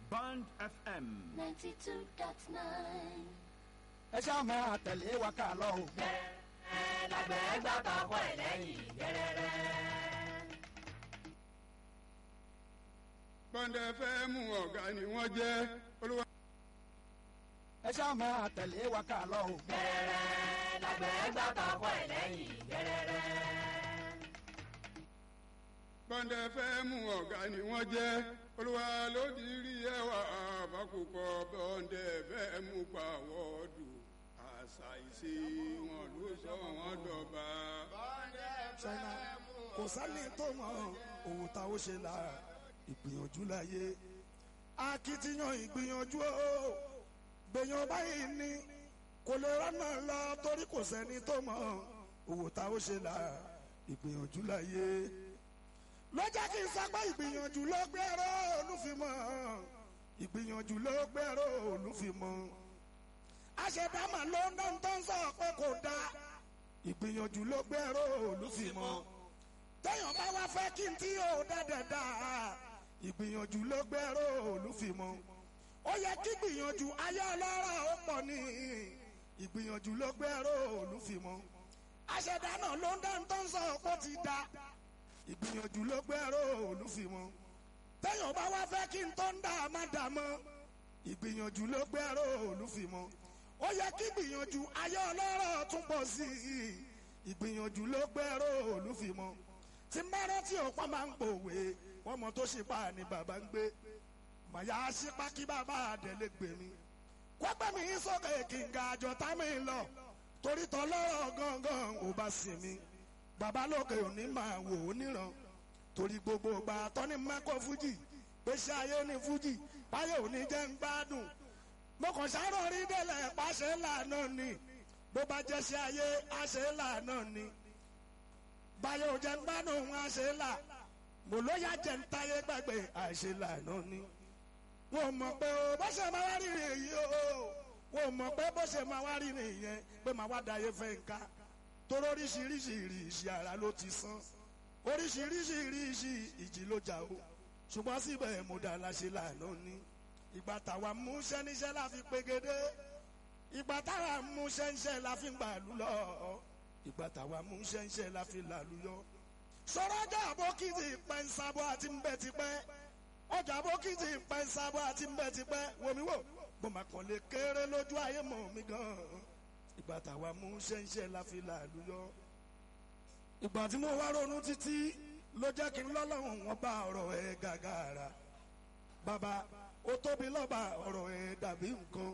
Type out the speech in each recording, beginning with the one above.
Band FM. 92.9. ẹ ṣáà máa tẹ̀lé wa ká lọ o. lágbẹ̀ẹ́ gbà tọkọ ẹ̀ lẹ́yìn gẹ́rẹ́rẹ́. bọ́ndẹ̀ fẹ́ mú ọ̀gá ni wọ́n jẹ́ olúwa. ẹ ṣáà máa tẹ̀lé wa ká lọ o. gẹ́rẹ́rẹ́ lágbẹ̀ẹ́ gbà tọkọ ẹ̀ lẹ́yìn gẹ́rẹ́rẹ́. bọ́ndẹ̀ fẹ́ mú ọ̀gá ni wọ́n jẹ́ olúwa ló di rí ẹwà àbákùkọ bọ́ndẹ̀ fẹ́ mú pàwọ́dù àṣà ìṣe wọn ló sọ wọn dọ̀ba. ṣáínà kò sálẹ̀ tó mọ òun ta ó ṣe la ìgbìyànjú láyé akitiyan ìgbìyànjú o gbèyàn báyìí ní kò lè rọ́nà lọ torí kò sẹ́ni tó mọ òun ta ó ṣe la ìgbìyànjú láyé ló jẹ́ kí n sọ pé ìgbìyànjú ló gbẹ́rọ olúfimọ́ ìgbìyànjú ló gbẹ́rọ olúfimọ́ àṣedámà ló ń dán tó ń sọ pé kò dáa ìgbìyànjú ló gbẹ́rọ olúfimọ́ téèyàn bá wá fẹ́ kí n tí yóò dáadáa dáa ìgbìyànjú ló gbẹ́rọ olúfimọ́ ó yẹ kí gbìyànjú ayé ọlọ́rọ̀ ó pọ̀ ní ìgbìyànjú ló gbẹ́rọ olúfimọ́ àṣedámà ló ń dán tó ń sọ pé ó ti dáa ìgbìyànjú ló gbẹ́rọ olúfimọ́ téèyàn bá wá fẹ́ kí n tó ń dà má dà mọ́ ìgbìyànjú ló gbẹ́rọ olúfimọ́ ó yẹ kí gbìyànjú ayé ọlọ́rọ̀ tún pọ̀ sí i ìgbìyànjú ló gbẹ́rọ olúfimọ́ tí mẹ́rọ́ tí òpá máa ń pòwe wọ́n mọ tó ṣe pa ni bàbá ń gbé màyà sípá kí bàbá àdẹ́lẹ́ gbè mí kọ́pẹ́ mi sókè kí n ga àjọ tá mi lọ torí tọ́lọ́rọ̀ gangan ò bá sìn mí bàbá lókè òní máa wò ó níran torí gbogbo ìgbà tọ́ni mẹ́kọ̀ fújì gbèsè ayé ní fújì báyọ̀ òní jẹ́ ń gbádùn mo kàn sáré orí délẹ̀ pàṣẹ lànà ni bó bá jẹ́ sí ayé àṣẹ lànà ni báyọ̀ jẹ́ ń gbádùn àṣẹ là mo ló yá jẹ́ ń táyé gbàgbé àṣẹ lànà ni wọn mọ̀ pé o bó ṣe máa wá rí èyí o wọn mọ̀ pé bó ṣe máa wá rí nìyẹn pé máa wá dayé fẹ́ nǹkan torí oríṣiríṣi ìrìṣì ara ló ti sán oríṣiríṣi ìrìṣì ìjì ló jà o ṣùgbọ́n síbẹ̀ mo dá láṣẹ lànà ni ìgbà táwa mú ṣẹ́níṣẹ́ la fi pegedé ìgbà táwa mú ṣẹ́ńṣẹ́ la fi gbàlú lọ ìgbà táwa mú ṣẹ́ńṣẹ́ la fi làlú yọ. sọ̀rọ̀ ọjà àbókìtì pẹ́ ń sábọ́ àti ń bẹ́ ti pẹ́ ọjà àbókìtì pẹ́ ń sábọ́ àti ń bẹ́ ti pẹ́ wòmí wò mo mà kàn lè kéré lójú ayé mọ̀ mi gan-an ìgbà táwa mú ṣẹ́ńṣẹ́ la fi làlú yọ. ìgbà tí mo wá ronú títí ló jẹ́ kí n lọ́lọ́run wọn bá ọ̀rọ̀ ẹ̀ gàgàrà bàbá ó tóbi lọ́ba ọ̀rọ̀ ẹ̀ dàbí nǹkan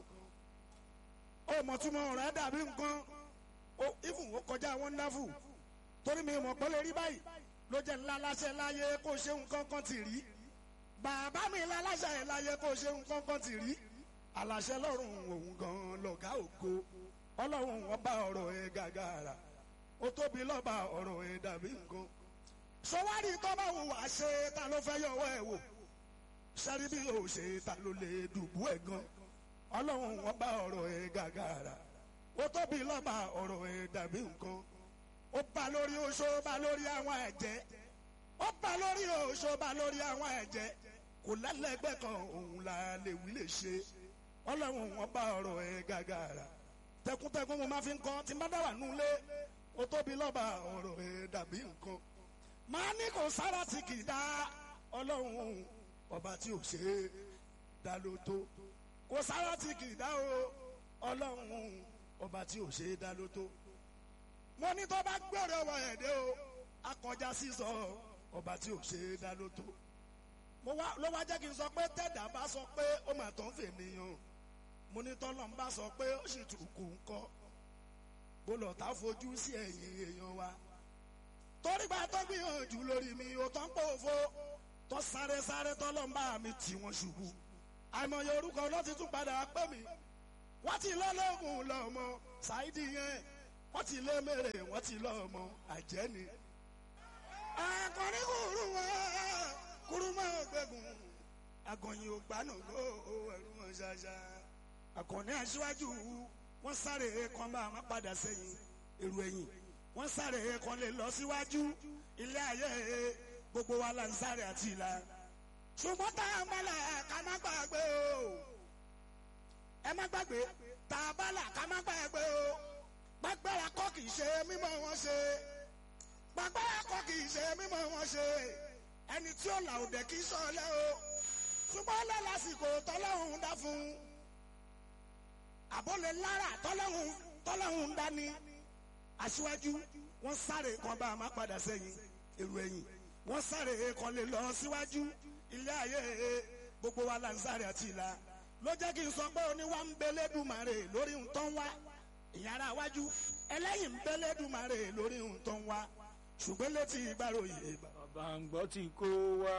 ó mọ̀túmọ̀ ọ̀rọ̀ ẹ̀ dàbí nǹkan ó ìfún ó kọjá wonderful torí mi mọ̀ pé lè rí báyìí ló jẹ́ ńlá láṣẹ láyé kó ṣe nǹkan kan ti rí bàbá mi ńlá láṣẹ láyé kó ṣe nǹkan kan ti rí àlàṣẹ lọ́rùn òun gan lọ̀gá ògo ọlọ́run wọn bá ọ̀rọ̀ ẹ̀ gàgàrà ó tóbi lọ́ba ọ̀rọ̀ ẹ̀ dàbí nǹkan sọwádìí tó bá wù wá ṣe ta ló fẹ́ yọwọ́ ẹ̀ wò sẹ́rí bí o ṣe ta ló lè dùbú ẹ̀ gan ọlọ́run wọn bá ọ̀rọ̀ ẹ̀ gàgàrà ó tóbi lọ́ba ọ̀rọ̀ ẹ̀ dàbí nǹkan ó bá lórí oṣó bá lórí àwọn ẹ̀jẹ̀ ó bá lórí oṣó bá lórí àwọn ẹ̀jẹ̀ kò lẹ́lẹ́gbẹ́ kan òun la lè wí lè ṣe ọlọ́run wọn bá ọ̀rọ̀ ẹ̀ gàgàrà tẹkùntẹkùn mo máa fi ń kọ́ tí n bá dá wà nulẹ̀ ó tóbi lọ́ba ọ̀rọ̀ ẹ̀ dàbí nǹkan máa ní kò sára tí kì í dá ọlọ́run ọba tí ò ṣe é dá ló tó kò sára tí kì í dá o ọlọ́run ọba tí ò ṣe é dá ló tó mo ní tó bá gbèrè ọwọ́ ẹ̀ dé o akọjá sísọ ọba tí ò ṣe é dá ló tó mo wá ló wá jẹ́ kí n sọ pé tẹ̀dá bá sọ pé ó mà tán fènìyàn mo ní tọ́lọ́ ń bá sọ pé ó sì tù kù ń kọ́ bó lọ́ọ́ tá fojú sí ẹ̀yìn èèyàn wa torí gba tó gbìyànjú lórí mi ò tán pò fo tó sáré sáré tọ́lọ́mbà mi tì wọ́n ṣubú àìmọye orúkọ ló ti tún padà pè mí wọ́n ti lọ́lọ́gùn lọ́mọ ṣáìdì yẹn wọ́n ti lé mèrè wọ́n ti lọ́mọ àjẹ́ni. akọni kúrú wọn kúrú mọ́ gbẹ̀gùn agọ̀yìn ògbánà gbó ẹ̀rú wọn ṣáṣá akọni aṣíwájú wọ́n sáré kan bá wọn padà sẹ́yìn èrò ẹ̀yìn wọ́n sáré kan lè lọ síwájú ilé ayé gbogbo wa la ń sáré àti ìlà ṣùgbọ́n tá a bá là ká má gbàgbé o ẹ má gbàgbé tá a bá là ká má gbàgbé o gbàgbára kọ́ kì í ṣe mímọ́ wọn ṣe gbàgbára kọ́ kì í ṣe mímọ́ wọn ṣe ẹni tí ó là òdẹ kì í sọ̀lẹ́ o ṣùgbọ́n lálásìkò tọ́lọ́hún dá fún un àbólé lára tọ́lọ́hún tọ́lọ́hún ń dání aṣíwájú wọ́n sáré kan bá a má padà sẹ́yìn èrò ẹ̀yìn wọ́n sáré kan lè lọ síwájú ilé ayé gbogbo wa là ń sáré àti ìlà ló jẹ́ kí n sọ pé oníwà ń belédùmarè lórí ń tán wá ìyára wájú ẹlẹ́yìn ń belédùmarè lórí ń tán wá ṣùgbọ́n létí ìgbàròyè bàbá ń gbọ́ tí kò wá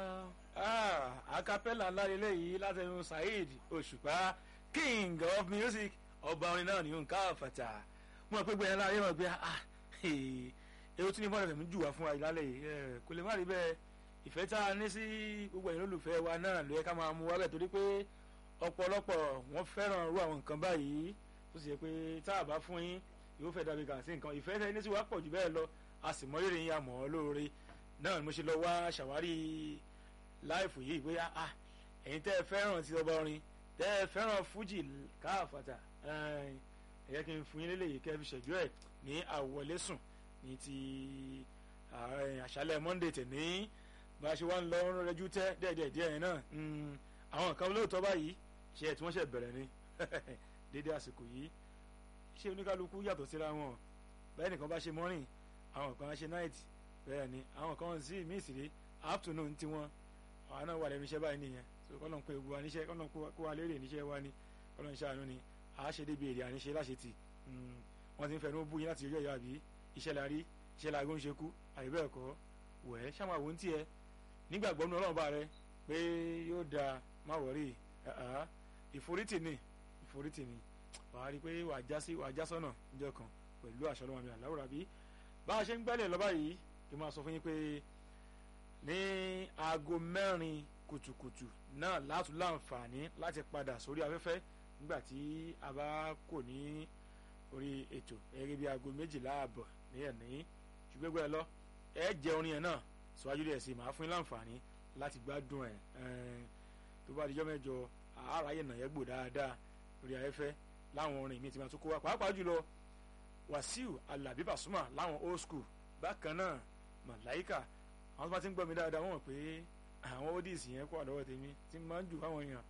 acapella ńlá lélẹ́yìí látẹnu saheed òṣùpá king of music ọba orin náà ní nǹkan àfàtà mo mọ̀ pé gbẹ̀yìn láàyè wọn gbé ah èrò tí ní bọ́ọ̀lù fẹ̀mí jù wá fún wa ìlálẹ̀ yìí kò lè má rí bẹ́ẹ̀ ìfẹ́ tá a ní sí gbogbo ẹ̀yin olùfẹ́ wa náà ló yẹ ká máa mú wa bẹ́ẹ̀ torí pé ọ̀pọ̀lọpọ̀ wọ́n fẹ́ràn irú àwọn nǹkan báyìí tó sì yẹ pé tá a bá fún yín yóò fẹ́ dàbí kàn sí nǹkan ìfẹ́ tẹ́ ní sí wa pọ̀ jù bẹ́ẹ̀ lọ a sì mọ rírì yín àmọ́ lóore náà ni mo ṣe lọ wá ṣàwárí láìfù yìí pé ah ẹ̀yin tẹ́ ẹ fẹ́ràn ti ọba orin tẹ́ ẹ fẹ́ràn fújì káàfàtà ẹ yẹ kí n fún yín lélẹ́yìí kẹ́ fi ṣẹ̀jú ẹ̀ ní àwọlẹ́sùn ní ti àṣálẹ̀ monday tẹ̀ ní bá a ṣe wá ń lọ rẹjú tẹ́ díẹ̀díẹ̀ díẹ̀ yẹn náà àwọn nǹkan lóòótọ́ báyìí ṣe ẹ̀ tí wọ́n ṣe bẹ̀rẹ̀ ni dédé àsìkò yìí ṣé oníkálukú yàtọ̀ síra wọn bẹ́ẹ̀ nìkan bá ṣe morning àwọn kan ṣe night bẹ́ẹ̀ ni àwọn kan sí míì sí rí afternoon tiwọn àwọn náà wà lẹ́nu iṣẹ́ báyìí nìyẹn so kọ́nà ń pe ewu wa níṣẹ́ kọ́nà kó wa lérè níṣẹ́ wa ni kọ́nà ń ṣàánú ni a ṣe débi èrè àníṣe láṣẹ tì wọ́n ti ń fẹnu bú yín láti ọjọ́ ìyá àbí iṣẹ́ la rí iṣẹ́ la gó ń ṣe kú àyè kọ́ wẹ̀ ṣáà wò ń tiẹ̀ nígbàgbọ́ nínú ọlọ́run bá rẹ pé yóò da má wọ̀rí ìforítì ni ìforítì ni wàá rí i pé wàá já sí wàá já sọ́nà níjọ́ kan pẹ̀lú àṣọ ọlọ́run àmì àláwòrán bí bá a ṣe ń gbẹ́lẹ̀ lọ́ba yìí kí n máa sọ fún yín pé ní aago mẹ́rin kùtùkùtù náà látún láǹfààní láti padà sórí afẹ́fẹ́ nígbà tí a bá kò ní orí ètò gẹ́gẹ́ bí aago méjìlá àbọ̀ ní ẹ̀ní ṣùgbọ́n ẹ lọ ẹ jẹ orin yẹn náà síwájú díẹ̀ sí màá fún yín láǹfààní láti gbádùn ẹ̀ tó bá dijọ́ mẹ́jọ àárayé nàyẹ́ gbò dáadáa lórí afẹ́fẹ́ láwọn orin mi ti máa tún kó wa pàápàá jùlọ wàsíù alábí pàṣùmà láwọn old school bákan náà màláìkà àwọn tó bá ti ń gbọ́ mi dáadáa wọ́n mọ̀ pé àwọn oldies yẹn kó àdọ́wọ́ tèmi tí máa ń jù fáwọn èèyàn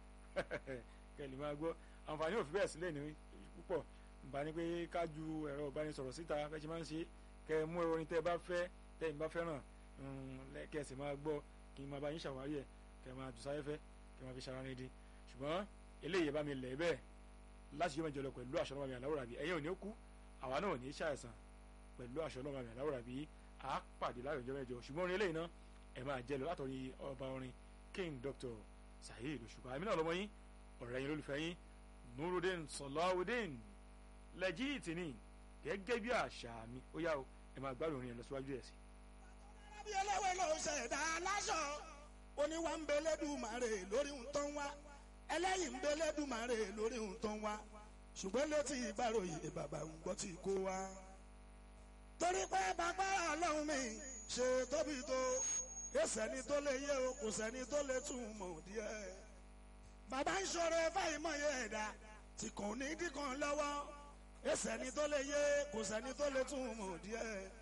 kẹlì máa gbọ́ àǹfààní òfin bẹ́ẹ̀ sílẹ̀ ní púpọ̀ bá ní pé ká ju ẹ̀rọ ìbánisọ̀rọ̀ síta fẹ́ ṣe máa ń ṣe kẹ mú orin tẹ́ bá fẹ́ tẹ́yìn bá fẹ́ràn kẹsì máa gbọ́ kí n máa bá yín ṣàwárí ẹ̀ kẹ máa jù sáfẹ́fẹ́ kẹ máa fi ṣara ní di ṣùgbọ́n eléyìí bá mi lẹ̀ bẹ́ẹ̀ láti yọ mẹ́jọ lọ pẹ̀lú àṣọ ọlọ́mọ mi àláwòrán bí ẹ̀yin ò ní ó kú àwa náà ò ní ṣàìsàn pẹ̀lú àṣọ ọlọ́mọ mi àláwòrán bí a pàdé láyọ̀ ọjọ́ mẹ́jọ ṣùgbọ́n orin eléyìí náà ẹ̀ máa jẹ́ lọ látọ̀rí ọba orin king dr saheed òṣùpá èmi náà lọ́mọ yín ọ̀rẹ́ yín lólùfẹ́ yín nurudeen sọláwùdeen lẹ́jìtì ni gẹ́gẹ́ bí àṣà mi ó yá o ẹ̀ máa gbádùn orin ẹ̀ lọ síwájú ẹ̀ sí. bí ẹlẹ́wẹ̀ ló ṣẹ̀dá aláṣọ oníwà ń belédùmarè lórí ń tán wá ẹlẹ́yìn ń belédùmarè lórí ń tán wá ṣùgbọ́n létí ìbáròyè bàbá ń gbọ́ tí kò wá. torí pé bàbá ọlọ́run mi ṣe tóbi tó kò sẹ́ni tó lè yé o kò sẹ́ni tó lè tún mọ̀ díẹ̀. bàbá ń ṣọrẹ fáìmọye ẹ̀dá tí kò ní kíkan lọ́wọ́ kò sẹ́ni tó lè yé kò sẹ́ni tó lè tún mọ̀ díẹ̀.